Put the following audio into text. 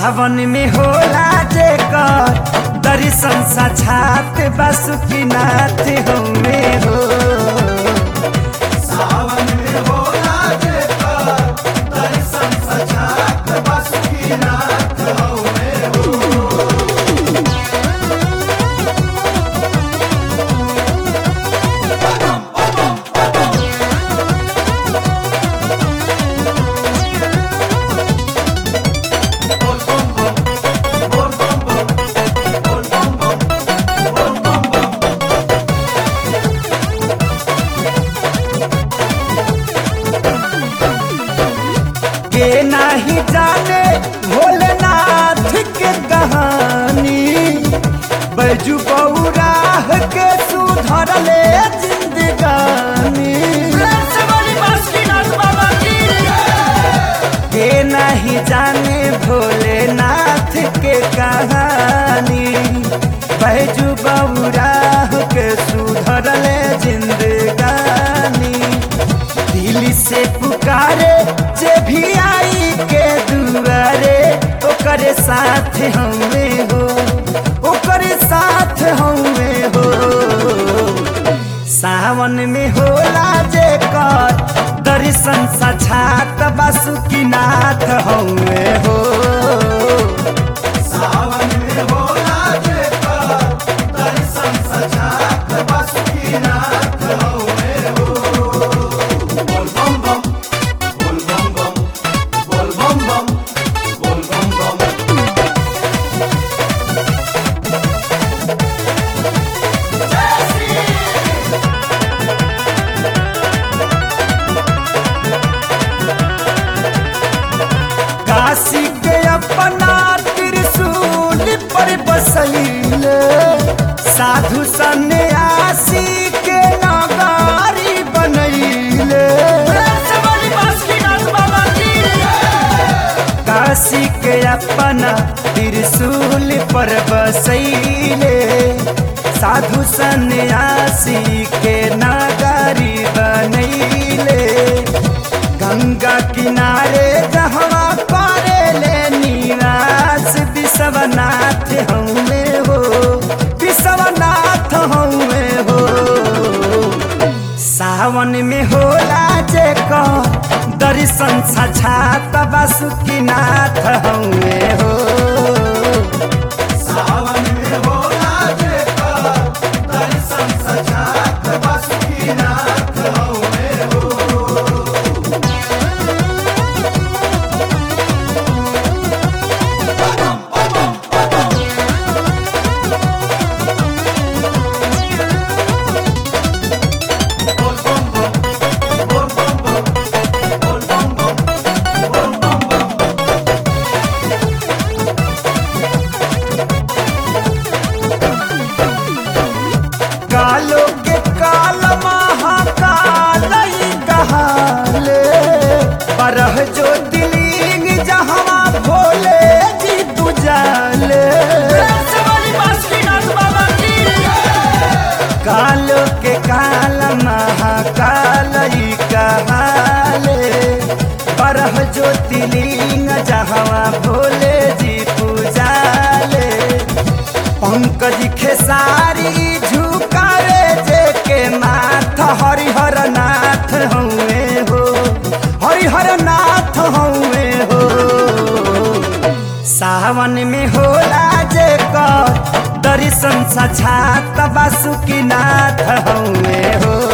सावन में होला जेकर दर्शन साक्षात बासुकीनाथ हमे हो सावन में होला जेकर दर्शन सजात बासुकीनाथ हउवे हो के नाही जाने भोलेनाथ के कहानी बैजू बौराह के सुधरले जिंदगानी के नहीं जाने भोलेनाथ के कहानी बैजू बौराह के सुधरले जिंदगानी दिल से पुकारे जे भी आई के दुआरे ओकरे साथ हमें हो ओकरे साथ हमें हो सावन में होला जे कर दर्शन साक्षात बासुकीनाथ हमें हो सावन में होला जेकर दर्शन सजात बासुकीनाथ हउवे हो बोल बम बम बोल बम बम बोल बम बम बोल बम बम काशी के अपना त्रिशूल पर बसैले साधु सन्यासी के नगारी बनैले काशी के अपना त्रिशूल पर बसैले साधु सन्यासी के नगारी बनैले गंगा किनारे जहवा पारे ले निवास विश्वनाथ हमें हो विश्वनाथ हमें हो सावन में होला जे दर्शन साक्षात बासुकीनाथ हमें हो सावन में होला जेकर दर्शन सजात बासुकीनाथ हउवे हो बोल बम बम बोल बम बम बोल बम बम बोल बम बम कालो के काल महाकाल ही कहाले बरह जो दिलिंग जहवा भोले जी तुजाले कालो के काल महाकाल ही कहाले बरह जो दिलिंग जहवा भोले जी पूजाले पंकज खेसारी झुकावे जे के माथ हरिहर नाथ हउए हो हरिहर नाथ हउए हो सावन में होला जे कर दर्शन साक्षात बासुकीनाथ हउए हो